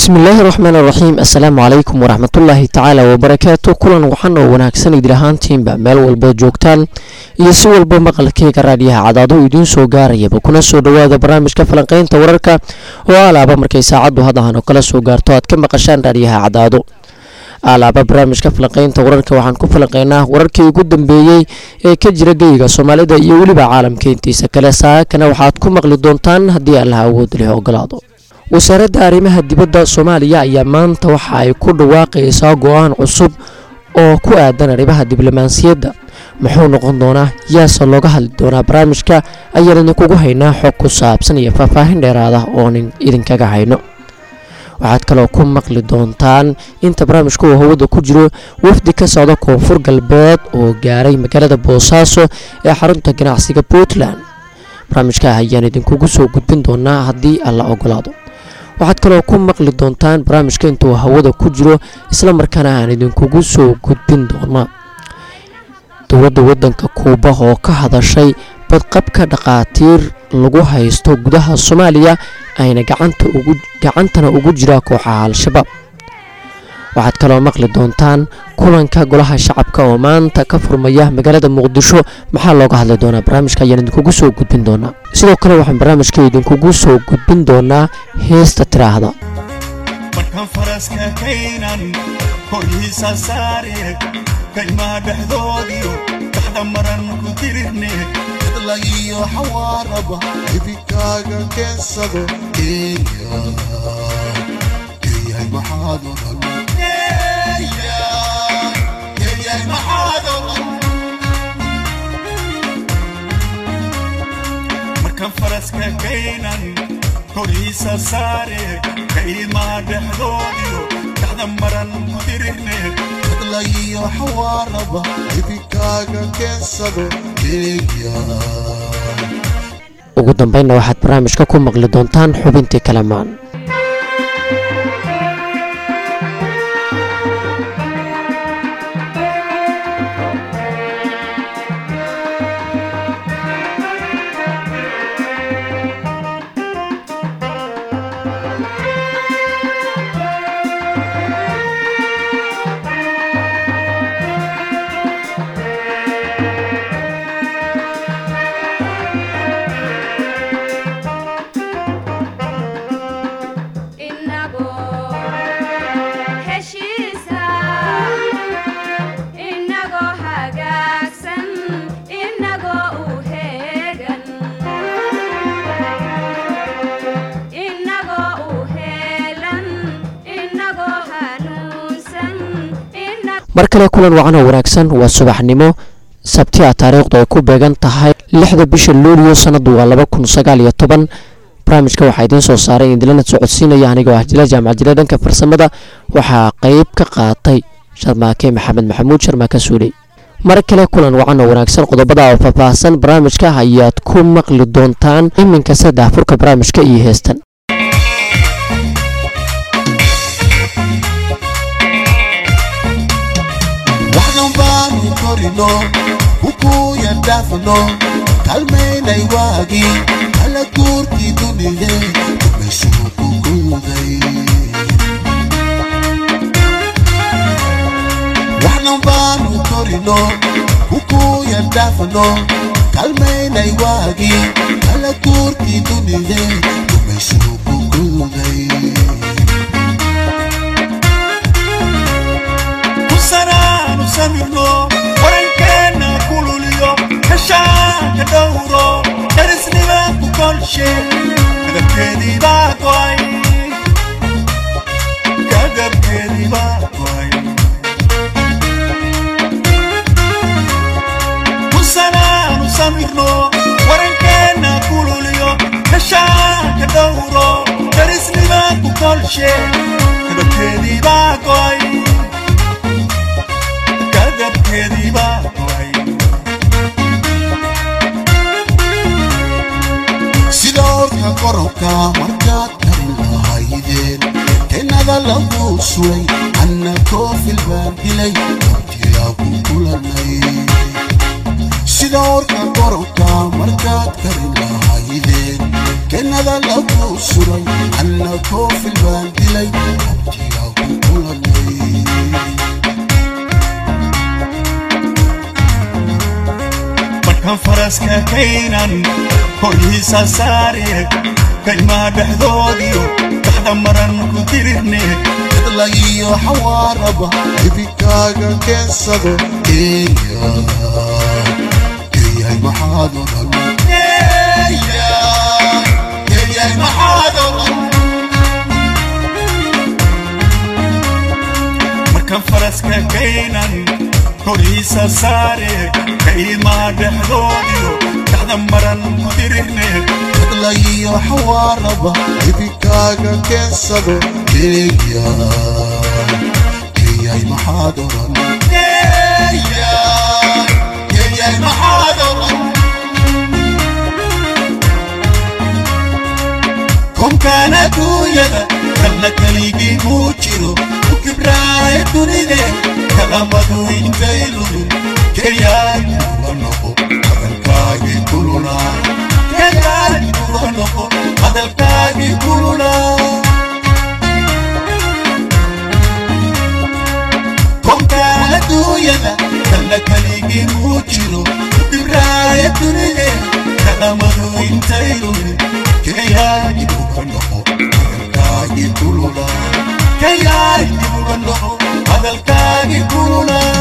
bismillaahi raxmaan raxiim assalaamu calaykum waraxmatullaahi tacaala wabarakaatu kulan waxaan oo wanaagsan idil ahaantiinba meel walba joogtaan iyo si walba maqalkeyga raadyaha cadaado idiin soo gaarayaba kuna soo dhowaada barnaamijka falanqeynta wararka oo alaaba markay saacaddu hadahan oo kala soo gaarto aad ka maqashaan raadyaha cadaado alaaba barnaamijka falanqeynta wararka waxaan ku falanqeynaa wararkii ugu dambeeyey ee ka jira geyga soomaalida iyo weliba caalamka intiisa kale saakana waxaad ku maqli doontaan haddii allaha awood leh ogolaado wasaaradda arrimaha dibadda soomaaliya ayaa maanta waxa ay ku dhawaaqaysaa go-aan cusub oo ku aadan arrimaha diblomaasiyadda muxuu noqon doonaa yaase looga hadli doonaa barnaamijka ayaan idinkugu haynaa xog ku saabsan iyo faahfaahin dheeraada oonin idinkaga hayno waxaad kaloo ku maqli doontaan inta barnaamijka uu hawada ku jiro wafdi ka socda koonfur galbeed oo gaaray magaalada boosaaso ee xarunta ganacsiga puntland barnaamijka ayaan idinkugu soo gudbin doonaa haddii alla ogolaado waxaad kaloo ku maqli doontaan barnaamijka intuu hawada ku jiro islamarkaana aan idinkugu soo gudbin doonaa dowladda waddanka kuuba oo ka hadashay badqabka dhaqaatiir lagu haysto gudaha soomaaliya ayna gacantana ugu jiraa kooxaha al-shabaab waxaad kaloo maqli doontaan kulanka golaha shacabka oo maanta ka furmaya magaalada muqdisho maxaa looga hadli doonaa barnaamijka ayaan idinkugu soo gudbin doonaa sidoo kale waxaan barnaamijka idinkugu soo gudbin doonaa heesta tiraahda markaan faraska kaynan koryiisa saare kaymaha dhexdoodiyo dhaxda maran ku dirirne lagiyo xawaaraba hibikaaga keensado kenya keyahay maxaad oran keyahay maxaad oran markaan faraska kaynan koryiisa saare kaymaha dhexdoodiyo dhaxda maran ku dirirne lagiyo xawaaraba hibikaaga keensado kenya ugu dambeynna waxaad barnaamijka ku maqli doontaan xubintii kalamaan mar kale kulan wacan oo wanaagsan waa subaxnimo sabti a taariikhdu ay ku beegan tahay lixda bisha luuliyo sanadu waa laba kun sagaal iyo toban barnaamijka waxaa idiin soo saaray idilana socodsiinaya anigoo ah jila jaamac jile dhanka farsamada waxaa qeyb ka qaatay sharmaake maxamed maxamuud sharmaake suuley mar kale kulan wacan oo wanaagsan qodobada oo faahfaahsan barnaamijka ayaad ku maqli doontaan iminka saddex furka barnaamijka iyo heestan waxdan baanu korino kukuyan dhaafno kalmaynay waagii kala guurtii dunide meeshuu ku guuday waxdan baanu korino kukuyan dhaafno kalmaynay waagii kala guurtii dunide meeshuu ku guuday kusanaanu samirno warankeenna kululiyo kashaanka dhowro darisnimaanku kolshe kadabkeedii baa go'ay kadabkeedii baa go'ay kusanaanu samirno warankeenna kululiyo kashaanka dhowro darisnimaanku kolshe kadabkeedii baa go'ay kadabkeedii baa go'ay sida orka qorobka markaad karin lahaydeen kennada lagu sulay anna koofil baan dilay abtiyaa ku kulanay sida orka koronka markaad karin lahaydeen kennada lagu suray anna koofil baan dilay abtiyaa ku kulanay markaan faraska kaynan korhiisa saare kaymaha dhexdoodiyo dhaxda maran ku dirirne dadlagiyo xawaaraba hibikaaga keensado eeya eeyahay maxaad odhan eeyahay maxaad oran markaan faraska kaynan korhiisa saare kaymaha dhexdoodiyo dhaxda maran ku dirirne dadlagiyo xawaaraba hibikaaga keensado eeya eeyahay maxaad odhan eeyahay maxaad oran konkaan adduunyada kalna keligii muu jiro ku kibraaya dunide kalamadu intay lumin keyaagi uga noqo hadalkaagii kululaa keyaagi uga noqo hadalkaagii kululaa konkaan adduunyada kalna keligii muu jiro ku kibraaya dunide kalamadu intay lumin keyaagi uga noqo hadalkaagii kululaa keyaagi uga noqo hadalkaagii kululaa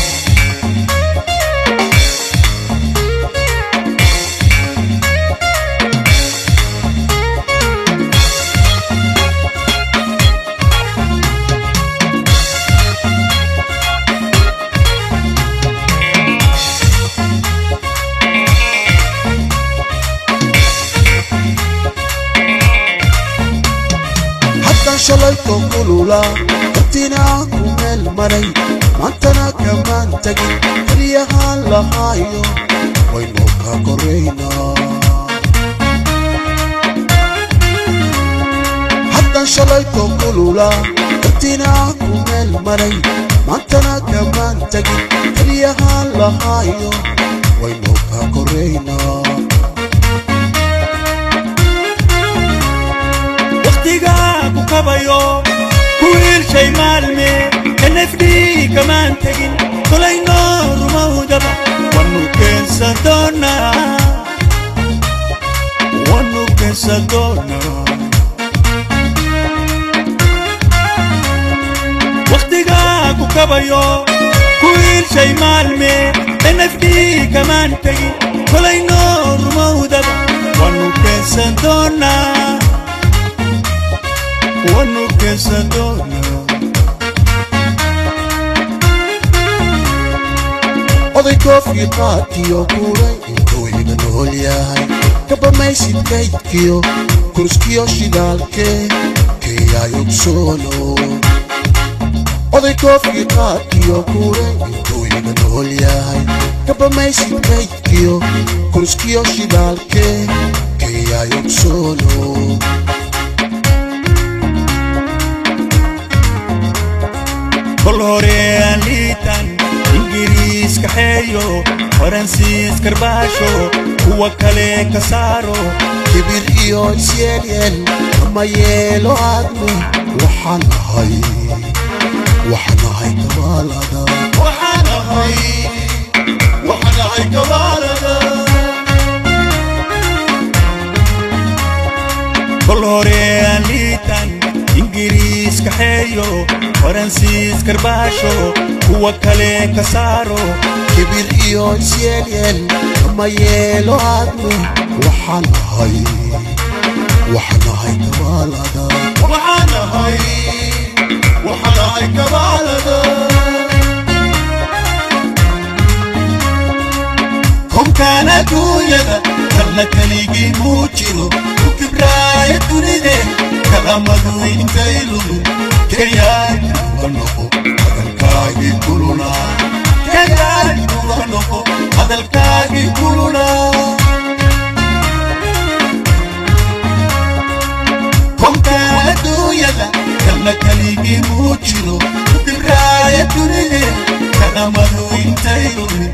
haddaan shalayto kulula hortiina ku meel maray maantana kamaan tagin keliyahaan lahaayo waynu ka koraynaa haddaan shalayto kulula hortiina ku meel maray maantana kamaan tagin keliyahaan lahaayo waynu ka koraynaa waqtigaa ku kabayo ku wiilshay maalme nfd kamaan tegin kolayno rumowdaba wanu keensan doonaa wanu keensan doonaa waqtigaa ku kabayo ku wiilshay maalme nfd kamaan tegin kolayno rumowdaba wanu keensan doonaa wanu keensan doonaa oday koofkii qaadkiyo kuuray intuu iga nool yahay kabamaysid kaydkiyo kurskiyo shidaalkee keeyaay ogsoono oday koofkii qaadkiyo kuuray intuu iga nool yahay kabamaysid kaydkiyo kurskiyo shidaalkee keeyaay ogsoono kol hore aan liitan ingiriis kaxeeyo faransiis karbaasho kuwa kale ka saaro kibir iyo isyeelyeel ama yeelo aadme waxaan ahay waxaan ahay kabaalada waxaan ahay waxaan ahay gabaalada kol hore aan liitan ingiriis kaxeeyo faransiis karbaasho kuwa kale ka saaro kibir iyo isyeelyeel ama yeelo aadme waxaan ahay waxaan ahay kabaalada waxaan ahay waxaan ahay gabaalada konkaan adduunyada kalna keligii muu jiro ku kibraaya dunide kalamadu intay lumin keyaagi uga noqo hadalkaagii kululaa keyaagi uga noqo hadalkaagii kululaa konkaan adduunyada kalna keligii muu jiro ku kibraaya dunide kalamadu intay lumin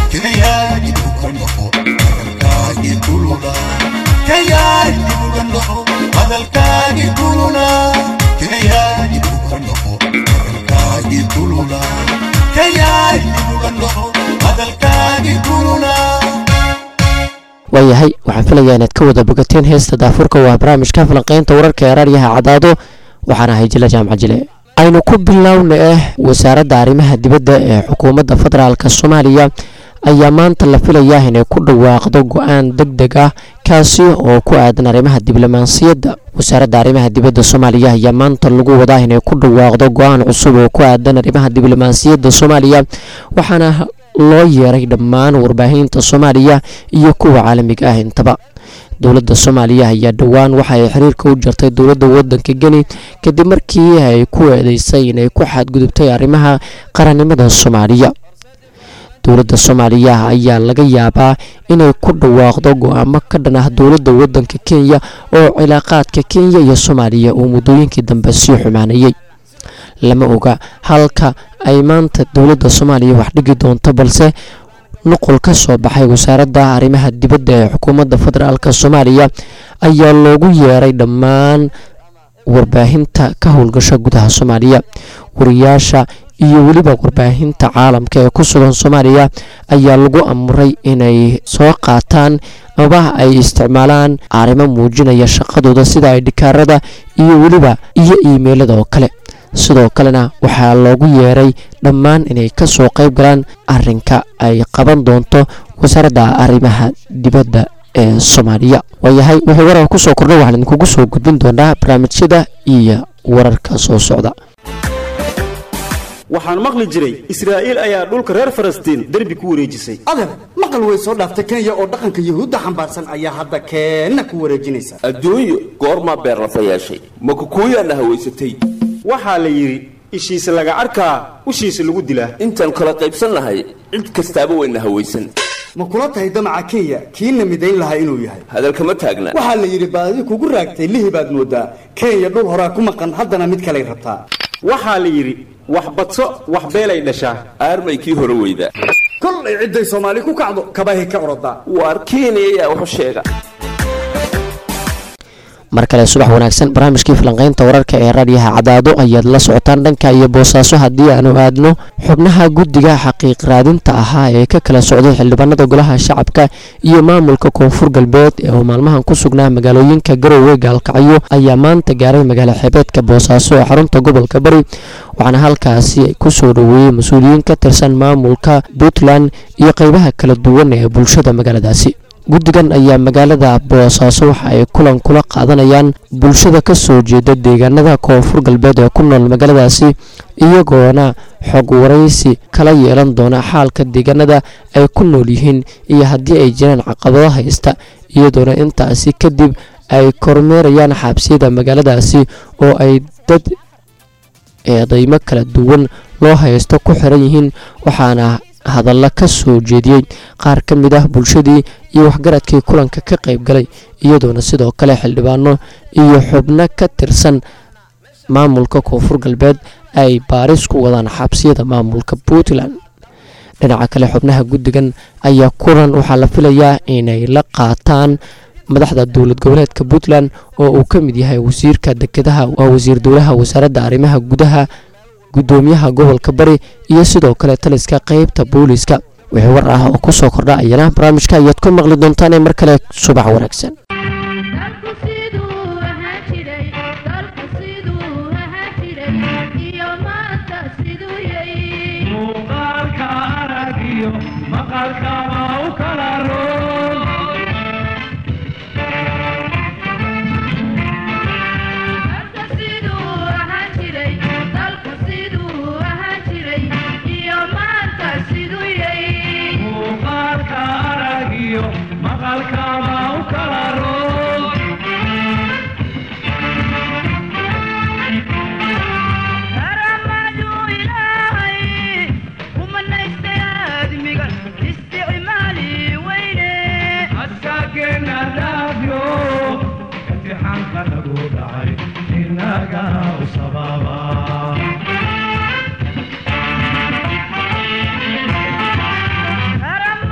kayaa dib uga noqo hadalkaagii kulula kayaa dib uga noqo hadalkaagii kulula kayaa dib uga noqo hadalkaagii kulula kayaa dib uga noqo hadalkaagii kulula waayahay waxaan filayaa inaad ka wada bogateen heesta daafurka waa barnaamijka falanqeynta wararka ee raadyaha cadaado waxaan ahay jila jaamac jile aynu ku bilowna ah wasaaradda arrimaha dibadda ee xukuumadda federaalk soomaaliya ayaa maanta la filayaa inay ku dhawaaqdo go-aan deg deg ah kaasi oo ku aadan arrimaha diblomaasiyadda wasaaradda arrimaha dibadda soomaaliya ayaa maanta lagu wadaa inay ku dhawaaqdo go-aan cusub oo ku aadan arrimaha diblomaasiyadda soomaaliya waxaana loo yeeray dhammaan warbaahinta soomaaliya iyo kuwa caalamiga ah intaba dowladda soomaaliya ayaa dhowaan waxa ay xiriirka u jartay dowladda wadanka geni kadib markii ay ku eedeysay inay ku xadgudubtay arrimaha qarannimada soomaaliya dowladda soomaaliya ayaa laga yaabaa inay ku dhawaaqdo go-aamo ka dhan ah dowladda wadanka kenya oo cilaaqaadka kenya iyo soomaaliya uu muddooyinkii dambe sii xumaanayay lama oga halka ay maanta dowladda soomaaliya wax dhigi doonto balse nuqul ka soo baxay wasaaradda arrimaha dibadda ee xukuumadda federaalk soomaaliya ayaa loogu yeeray dhammaan warbaahinta ka howlgasha gudaha soomaaliya wariyaasha iyo weliba warbaahinta caalamka ee ku sugan soomaaliya ayaa lagu amuray inay soo qaataan amaba ay isticmaalaan arrimo muujinaya shaqadooda sida ay dhikaarada iyo weliba iyo iimeylada oo kale sidoo kalena waxaa loogu yeeray dhammaan inay ka soo qayb galaan arinka ay qaban doonto wasaaradda arrimaha dibadda ee soomaaliya waayahay wixii warar kusoo kordha waxaan idinkugu soo gudbin doonaa barnaamijyada iyo wararka soo socda waxaan maqli jiray israa'iil ayaa dhulka reer falastiin derbi ku wareejisay adeer maqal way soo dhaaftay kenya oo dhaqanka yuhuudda xambaarsan ayaa hadda keenna ku wareejinaysa adduunyo goormaa beer lafa yeeshay ma kukuuyaana hawaysatay waxaa la yidhi ishiisa laga arkaa ushiisa lagu dilaa intaan kala qaybsan nahay cid kastaaba wayna hawaysan ma kula tahay damaca kenya kiina midayn lahaa inuu yahay hadalkama taagna waxaa la yidhi baadi kugu raagtay lihi baad moodaa kenya dhul horaa ku maqan haddana mid kalay rabtaa waxaa la yidhi wax badso wax beelay dhashaa aarmay kii hore weyda kollay cidday soomaali ku kacdo kabahay ka orodaa waar kenya ayaa waxu sheega mar kale subax wanaagsan barnaamijkii falanqeynta wararka ee raadyaha cadaado ayaad la socotaan dhanka iyo boosaaso haddii aanu aadno xubnaha guddiga xaqiiq raadinta ahaa ee ka kala socday xildhibaanada golaha shacabka iyo maamulka koonfur galbeed ee uu maalmahan ku sugnaa magaalooyinka garowe gaalkacyo ayaa maanta gaaray magaalo xeebeedka boosaaso ee xarunta gobolka bari waxaana halkaasi kusoo dhoweeyey mas-uuliyiin ka tirsan maamulka puntland iyo qeybaha kala duwan ee bulshada magaaladaasi guddigan ayaa magaalada boosaaso waxa ay kulan kula qaadanayaan bulshada ka soo jeeda deegaanada koonfur galbeed ee ku nool magaaladaasi iyagoona xog waraysi kala yeelan doona xaalka deegaanada ay ku nool yihiin iyo haddii ay jiraan caqabado haysta iyadoona intaasi kadib ay kormeerayaan xabsiyada magaaladaasi oo ay dad eedeymo kala duwan loo haysto ku xiran yihiin waxaana hadalla ka soo jeediyey qaar ka mid ah bulshadii iyo waxgaradkii kulanka ka qayb galay iyadoona sidoo kale xildhibaano iyo xubno ka tirsan maamulka koonfur galbeed ay baaris ku wadaan xabsiyada maamulka puntland dhinaca kale xubnaha guddigan ayaa kulan waxaa la filayaa inay la qaataan madaxda dowlad goboleedka puntland oo uu ka mid yahay wasiirka dekedaha waa wasiir dowlaha wasaaradda arrimaha gudaha gudoomiyaha gobolka bari iyo sidoo kale taliska qeybta booliiska wixii war ah oo ku soo kordha ayana barnaamijka ayaad ku maqli doontaan ee mar kale subax wanaagsan dalku siduu ahaan jiray dalku siduu ahaan jiray iyo maanta siduu yahay muuqaalka aragiyo maqalkaba u kala roon dalku siduu ahaan jiray dalku siduu ahaan jiray iyo maanta siduu yahay muuqaalka aragiyo maqalkaba u kala roon karamadu ilaahay kumanaystay aadmiga isticmaali weyne askaageena dhaafyo imtixaanka nagu dhacay inaga u sababa karam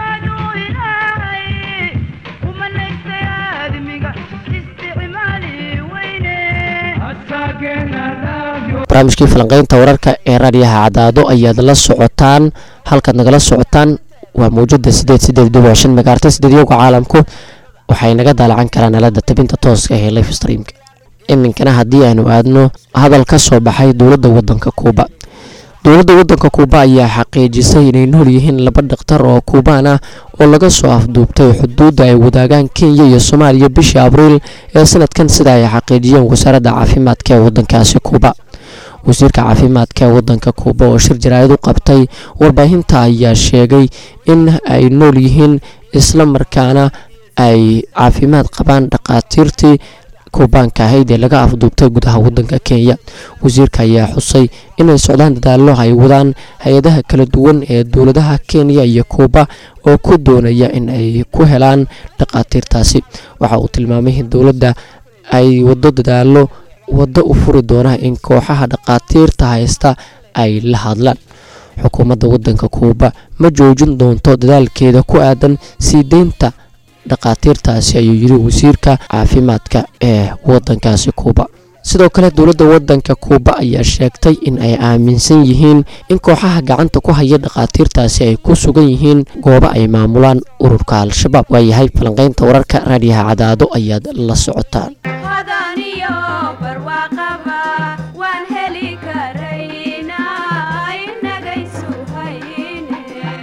asaageena dhaafyo barnaamijkii falanqeynta wararka ee raadiyaha cadaado ayaad la socotaan halkaad nagala socotaan waa mawjada sideed sideed dhibic shan megaarta sideedyoga caalamku waxay naga daalacan karaan aalada tabinta tooska ee life streamka iminkana haddii aanu aadno hadal ka soo baxay dowladda wadanka kuuba dowladda wadanka kuuba ayaa xaqiijisay inay nool yihiin laba dhakhtar oo kuubaan ah oo laga soo afduubtay xuduudda ay wadaagaan kenya iyo soomaaliya bishii abriil ee sanadkan sida ay xaqiijiyeen wasaaradda caafimaadka ee wadankaasi kuuba wasiirka caafimaadka ee wadanka kuuba oo shir jaraa'id u qabtay warbaahinta ayaa sheegay in ay nool yihiin isla markaana ay caafimaad qabaan dhakhaatiirtii kuubaanka ahayd ee laga afduubtay gudaha wadanka kenya wasiirka ayaa xusay inay socdaan dadaallo ay wadaan hay-adaha kala duwan ee dowladaha kenya iyo kuuba oo ku doonaya in ay ku helaan dhakhaatiirtaasi waxa uu tilmaamay in dowladda ay wado dadaallo waddo u furi doona in kooxaha dhakhaatiirta haysta ay la hadlaan xukuumadda wadanka kuuba ma joojin doonto dadaalkeeda ku aadan sii deynta dhakhaatiirtaasi ayuu yiri wasiirka caafimaadka ee wadankaasi kuuba sidoo kale dowladda wadanka kuuba ayaa sheegtay in ay aaminsan yihiin in kooxaha gacanta ku haya dhakhaatiirtaasi ay ku sugan yihiin goobo ay maamulaan ururka al-shabaab waayahay falanqeynta wararka raadiyaha cadaado ayaad la socotaan hodan iyo barwaaqaba waan heli karaynaa inagaysu hayne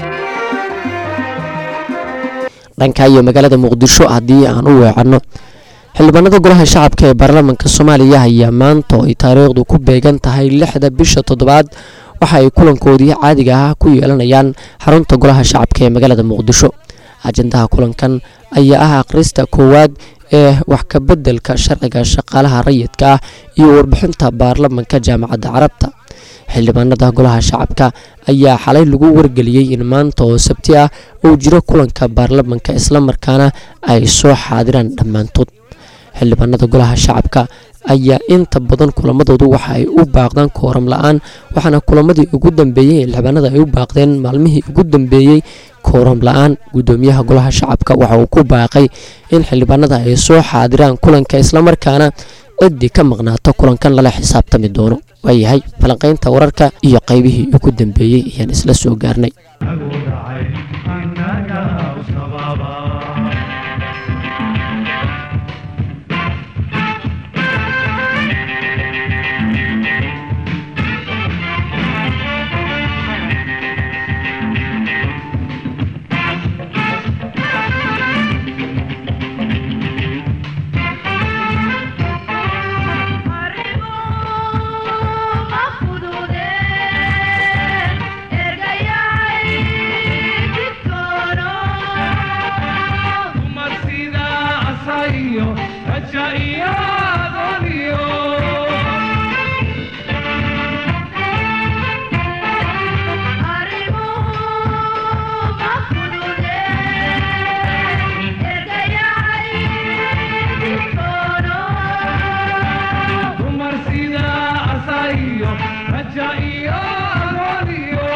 dhanka iyo magaalada muqdisho haddii aan u weecanno xildhibaanada golaha shacabka ee baarlamaanka soomaaliya ayaa maanta oo ay taariikhdu ku beegan tahay lixda bisha toddobaad waxa ay kulankoodii caadiga ah ku yeelanayaan xarunta golaha shacabka ee magaalada muqdisho ajandaha kulankan ayaa ah akhrista koowaad ee wax ka beddelka sharciga shaqaalaha rayidka ah iyo warbixinta baarlamanka jaamacadda carabta xildhibaanada golaha shacabka ayaa xalay lagu wargeliyey in maanta oo sabti ah uu jiro kulanka baarlamanka islamarkaana ay soo xaadiraan dhammaantood xildhibaanada golaha shacabka ayaa inta badan kulamadoodu waxa ay u baaqdaan kooram la-aan waxaana kulamadii ugu dambeeyey ee xildhibaanada ay u baaqdeen maalmihii ugu dambeeyey kooram la-aan gudoomiyaha golaha shacabka waxa uu ku baaqay in xildhibaanada ay soo xaadiraan kulanka islamarkaana ciddii ka maqnaato kulankan lala xisaabtami doono waayahay falanqaynta wararka iyo qaybihii ugu dambeeyey ayaan isla soo gaarnay nagu dhacay innaga u sababa dumar sida asayo raja iyo adooniyo dumar sida asayo raja iyo adooniyo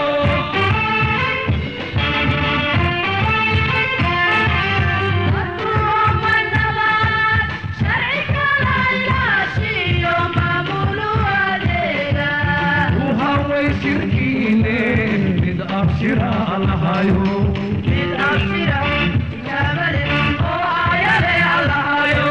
uhaway shirkiine mid abshira lahayo lahayo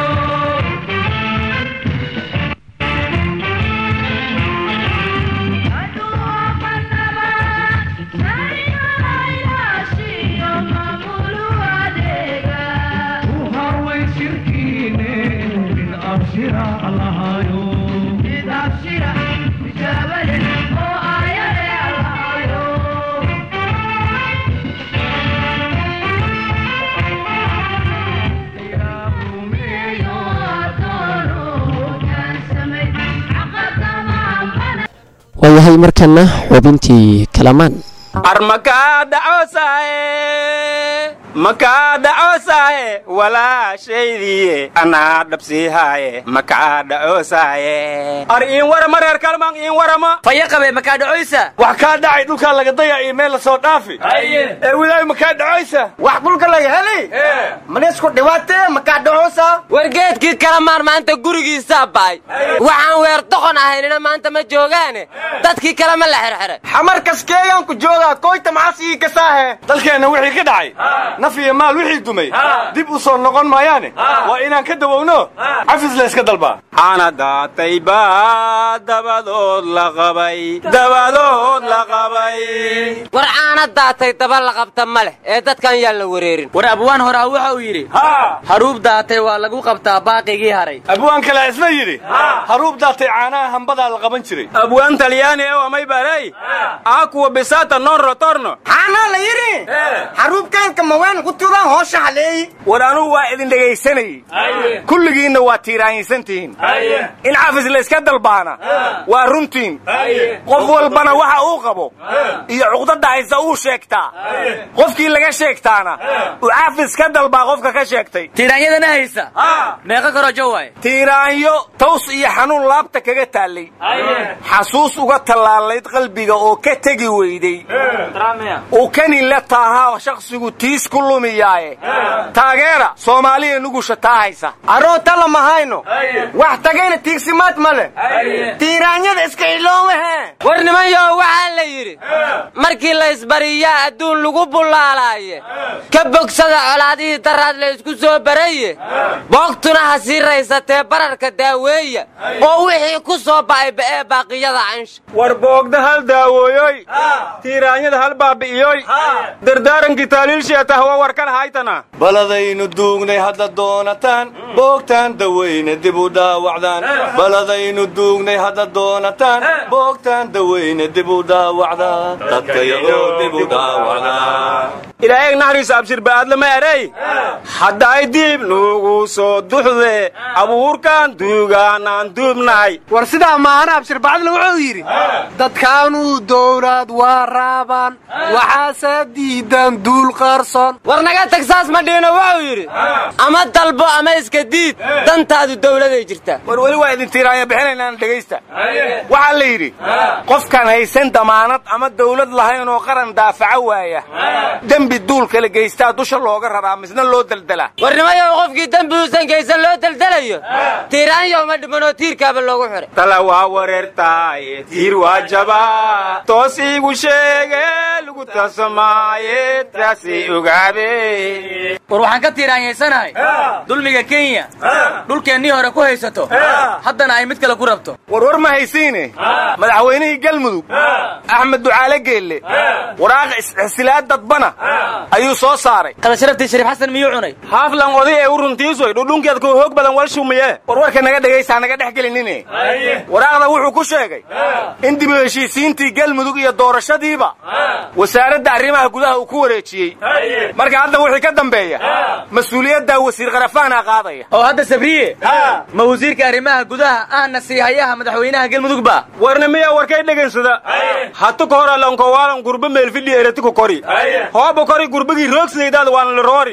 uhaway shirkiine mid abshira lahayo waayahay markana xubintii kalamaan armakaa dhacoosae makaa dhacoosaye walaashaydiiye anaa dhabsiihaaye makaa dhacoosaye ar iin warama reer kalmaan iin warama faya qabe makaa dhacoysa wax kaa dhacay dhulkaa laga daya iyo meel la soo dhaafi ee wilaayo makaa dhacoysa wax dhulka laga heli manisku dhibaatee makaa dhacoosa wargeedkii kala maar maanta gurigiisaa baay waxaan weer doqon ahaynina maanta ma joogaane dadkii kale ma la xirxiray xamar kaskeeyaan ku joogaa koyta maxasii kasaahe dalkeenna wixii ka dhacay naf iyo maal wixii dumay dib u soo noqon maayaane waa inaan ka dawowno cafis la iska dalbaa ana daatay baa dabadood la qabay dabadood la qabay war caana daatay daba la qabta ma leh ee dadkan yaan la wareerin war abwaan horaa waxa uu yidhi haruub daatay waa lagu qabtaa baaqigii haray abwaan kale isna yidhi haruub daatay caanaha hambadaa la qaban jiray abwaan talyaani ee amay baray akuwa bisata non rotorno xaanaa la yidhi xaruubkaanka mawaan qutubaan hoosha haleeyi war anugu waa idin dhegaysanayey kulligiinna waa tiiraanyisantihiin in cafis la iska dalbaana waa runtiin qof walbana waxa uu qabo iyo cuqdada haysa uu sheegtaa qofkii laga sheegtaana uu cafis ka dalbaa qofka ka sheegtay tiiraanyadana haysa meeqa karojo waay tiiraanyo taws iyo xanuun laabta kaga taallay xasuus uga tallaalayd qalbiga oo ka tegi weyday uu kanin la taahaa shakhsigu tiis ku lumiyaaye taageera soomaaliya nugusha taa haysa aroota lama hayno wax tagayna tiigsimaad ma leh tiiraanyada iska iloomahe war nimanyow waxaa la yidhi markii la isbariyaa adduun lagu bullaalaaye ka bogsada colaadihii daraad la isku soo baraye boogtuna ha sii raysatee bararka daaweeya oo wixii ku soo ba'ay ba'ee baaqiyada cansha war boogda hal daawooyoy tiiraanyada hal baabi'iyoy dardaarankii taaliilsheetah waa warkan haytana baladaynu duugnay hadda doonataan boogtaan daweyne dib u dhaawacdaan baladaynu duugnay hadda doonataan boogtaan daweyne dib u dhaawacdaan dadkayagoo dib u dhaawacdaan ilaahay naxariisa abshir ba'aadlama erey hadday diib nuugu soo duxde abuurkan duugaanaan duubnahay war sidaa maana abshir bacdle wuxuu yidhi dadkaanuu dowlad waa raabaan waxaase diidan duul qaarsoon war naga tag saas ma dhiino wuxuu yidhi ama dalbo ama iska diid dantaadu dawladay jirtaa war weli waa idin tiiraanya bixinaynaan dhegaysta waxaa la yidhi qofkaan haysan damaanad ama dawlad lahayn oo qaran daafaca waaya dembi duul kala geystaa dusha looga raraa misna loo deldelaa war nimayow qofkii dembi uusan geysan loo deldelayo tiiraanyow ma dhimanoo tiirkaaba loogu xiray tala waa wareertaaye tiir waa jabaa toos iigu sheege lagu tasamaaye taasi ogaabe war waxaan ka tiiraanyaysanahay dulmiga kenya dhulkeennii hore ku haysato haddana ay mid kale ku rabto war war ma haysiine madaxweynihii galmudug axmed ducaale geelle waraaqa isxisilaad dadbana ayuu soo saaray qadasharaftii shariif xasan miyuu cunay haaflan oday ee u runtiisoy dhudhunkeed koo hoog badan wal shumiye war warka naga dhegaysaa naga dhex gelinine waraaqda wuxuu ku sheegay in dib u heshiisiintii galmudug iyo doorashadiiba wasaaradda arrimaha gudaha uu ku wareejiyey marka hadda wixii ka dambeeya mas-uuliyaddaa wasiir kharafaana qaadaya oo hadda sabriye ma wasiirka arrimaha gudaha ahna siihayaha madaxweynaha galmudug ba warna miya warkay dhegaysada hatu ka hor alankowaalan gurba meelfidhi eretiku kori hooba kori gurbagii roogsaydaad waan la roori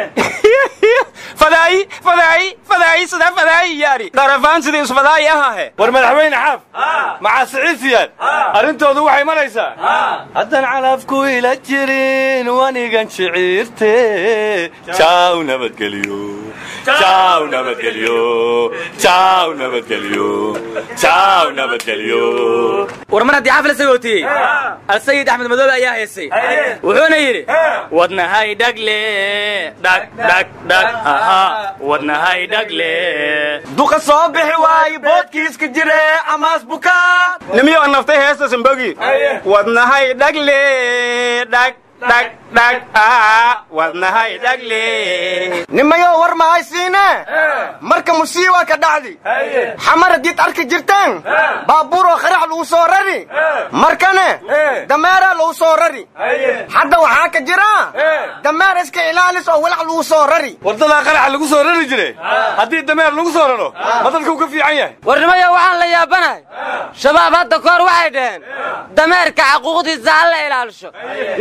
fadaayi fadaayi fadaayi sidaa fadaayi yaari qarafaan sidii isfadaayi ahahe war madaxweyne xaaf maxaa siciid siyaad arrintoodu waxay maraysaa haddaan calafku ila jirin wanigan shiciirte jaaw nabadgelyo jaaw nabadgelyo jaaw nabadgelyo jaaw nabadgelyo war mar haddii xaafla sagootiyey alsayid axmed madoobe ayaa haysay wuxuuna yidhi wadnahay dhagle dhag dhag dhag aha wadnahay dhagle duqa soo bixi waaye boodkiiska jire amaas bukaa nimiyo naftay heesta sambogi wadnahay dhagle dhag dhag dhag wadnahay dhagle nimayo war ma haysiine marka musiiba ka dhacdi xamar haddiid arki jirteen baabuuroo kharax lagu soo rari markane dameeraa lagu soo rari hadda waxaa ka jira dameer iska ilaalis oo walax lagu soo rari wadadaa qaraxa lagu soo rari jire haddii dameer lagu soo raro ma dadka u ka fiican yahay war nimayo waxaan la yaabanahay shabaab hadda kahor waxay dhaheen dameerka xaquuqdiisa ha la ilaalisho liijaan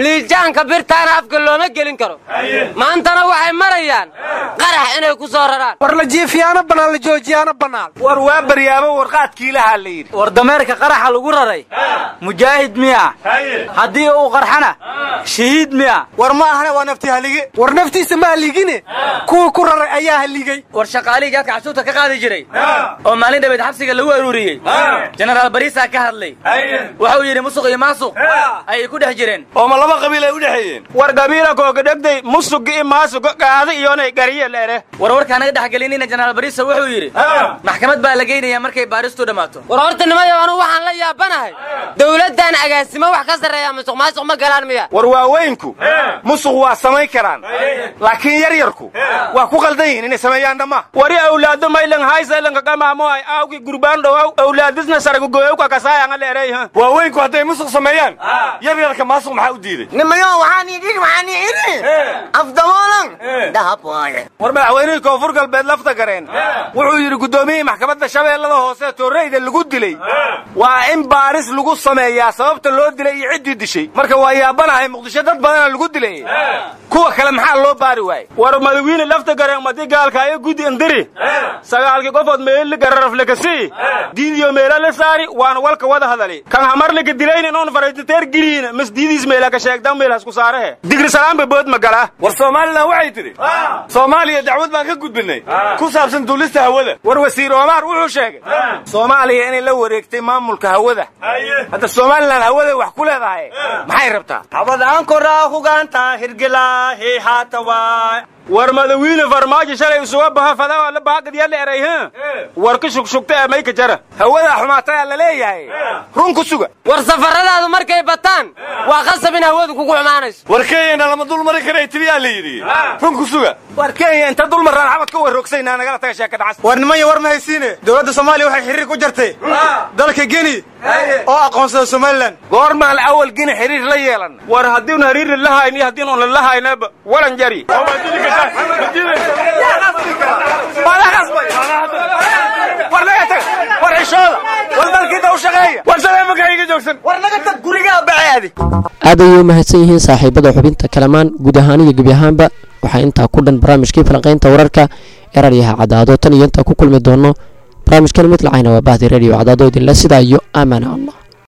gaashaanka birtaana afka looma gelin karo maantana waxay marayaan qarax inay ku soo raraan war la jiifiyaana bannaan la joojiyaana bannaan war waa baryaabo warqaadkii lahaa la yidhi war dameerka qaraxa lagu raray mujaahid miya haddii uu qarxana shahiid miya war ma ahane waa nafti halige war naftiisa ma haligine kuwii ku raray ayaa haligay war shaqaalihii gaadka xasuuta ka qaadi jiray oo maalin dhabeed xabsiga lagu aruuriyey jenaraal bariisaa ka hadlay wuxuu yidhi musuq iyo maasuq ayay ku dhex jireen oo ma laba qabiil ay u dhexeeyeen war gabiila koogadhegday musugi i maasuga qaada iyonay gariye leere war warkaa naga dhexgelinina jenaraal bariisa wuxuu yidhi maxkamad baa la geynayaa markay baaristu dhammaato war horta nimayo anugu waxaan la yaabanahay dowladdan agaasimo wax ka sarreeya musuq maasuq ma galaan miya war waaweynku musuq waa samayn karaan laakiin yaryarku waa ku qaldan yihiin inay sameeyaan dhamma wari awlaado maylan haysalanka qamaamoay aawgi gurbaan dhowaw awlaadisna saragugoyowka kasaayanga leerey ha waaweynku hadday musuq sameeyaan yaryarka maasuq maxaa u diiday nimayo waxaan idin waxaan idhi afdamoolan dahab waaye war madaxweynihii koonfur galbeed lafta gareen wuxuu yidhi guddoomiyihii maxkamadda shabeellada hoose tooreyda lagu dilay waa in baaris lagu sameeyaa sababta loo dilay iyo ciddii dishay marka waa yaabanahay muqdisho dad badana lagu dilay kuwa kale maxaa loo baari waayey war madawiine lafta gareen madi gaalkaayo gudi indiri sagaalkii qofood meeli gararaflekasi diidiyo meela la saari waana walka wada hadali kan hamarlika dilaynin oon faraytateer geliyin mas diidiis meela ka sheegdan meelhas ku saarehe digri salaamba bood magala war somalilan waxay tidhi soomaaliya dacwad baan ka gudbinay ku saabsan duulista hawada war wasiir omar wuxuu sheegay soomaaliya inay la wareegtay maamulka hawada hadda somalilan hawada wax ku leedahay maxay rabtaa habadaan koraa hugaanta hirgelaahi haata waay war madawiine farmaajo shalay isuga baha fadaa la baaqadiyala eray ha war ka shugshugta ee mayka jara hawadaa xumaatayaa la leeyahay run ku suga war safaradaadu markay bataan waa qasab in hawadu kugu xumaanayso war kenyana lama dul mari karay tiriyaa la yidhi run ku suga war kenya inta dul marraan xabad ka warroogsaynaa nagala taga sheeka dhacas war nimaya war ma haysiine dowladda soomaaliya waxay xiriir ku jartay dalka geni oo aqoonsada somalilan goormaan awal geni xiriir la yeelan war haddiinu hariiri lahayn iyo haddiinu on lalahaynaba walan jari war naga tag war xishooda war dalkiinta u shaqeeya war saleemanka iga joogsan war naga tag gurigaa baceedi aad ayay u mahadsan yihiin saaxiibada xubinta kalamaan guud ahaan iyo gebi ahaanba waxaa intaa ku dhan barnaamijkii falanqaynta wararka ee radyaha cadaado tan iyo intaa ku kulmi doono barnaamijkan mid lacayna waa bahdi radio cadaado idinle sidaa iyo aamana allah